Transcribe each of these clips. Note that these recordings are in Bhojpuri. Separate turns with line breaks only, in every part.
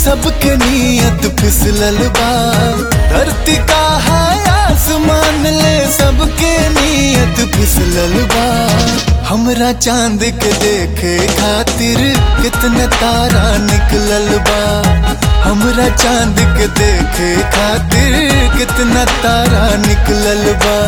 सबके नियत फिसलल बा धरती का है आसमान ले सबके नियत फिसलल बा हमरा चांद के देखे खातिर कितने तारा निकलल बा हमरा चांद के देखे खातिर कितना तारा निकलल बा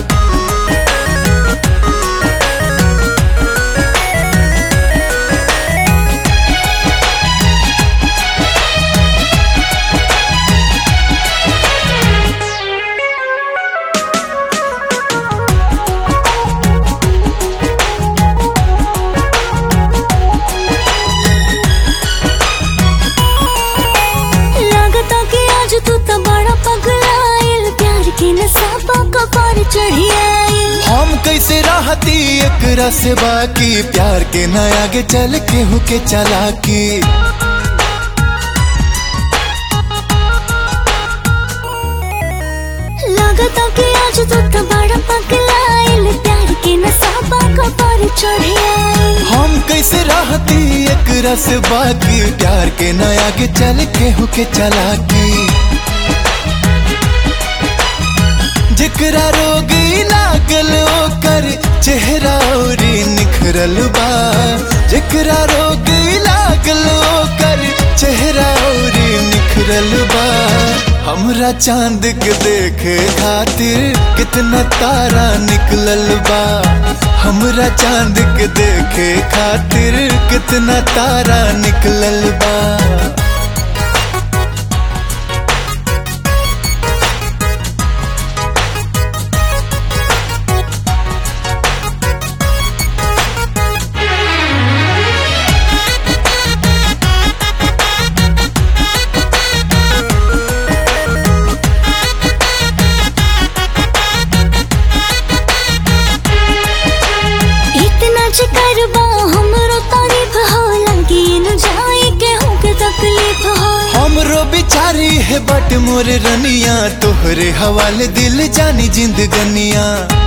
लागता कि आज तू तो बड़ा पगलाइल प्यार के नसाबा कपार चढ़ी आइल
हम कैसे राहती एकरा से बाकी प्यार के न आगे चल के हुके चलाकी
लागता कि आज तू तो बड़ा पगलाइल प्यार के नसाबा कपार चढ़ी आइल
हम कैसे राहती एकरा से बाकी प्यार के न आगे चल के हुके चलाकी जेकरा रोगी लागल ओकर चेहरा औरी निखरल बा जेकरा रोगी लागल ओकर चेहरा औरी निखरल बा हमरा चांद के देखे खातिर कितना तारा निकलल बा हमरा चांद के देखे खातिर कितना तारा निकलल बा
इतना करबा हमरो तारीफ हो लगी न जाए के हो के तकलीफ हो
हमरो बिचारी है बट मोर रनिया तोहरे हवाले दिल जानी जिंदगनिया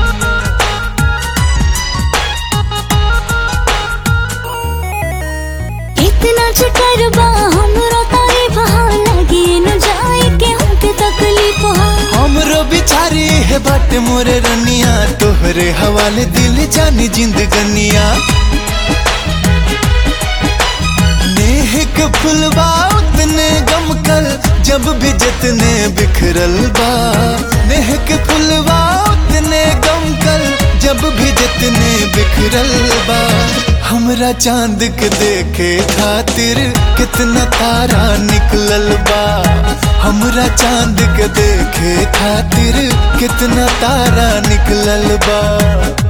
इतना करबा हमरो तारीफ हो लगी न जाए के हो के तकलीफ हो
हमरो बिचारी है बट मोर रनिया तोहरे हवाले दिल जानी जिंदगनिया नेह के फुलवा उतने गमकल जब भी जितने बिखरल बा नेह के फुलवा उतने गमकल जब भी जितने बिखरल बा हमरा चांद के देखे खातिर कितना तारा निकलल बा हमरा चांद के देखे खातिर कितना तारा निकलल बा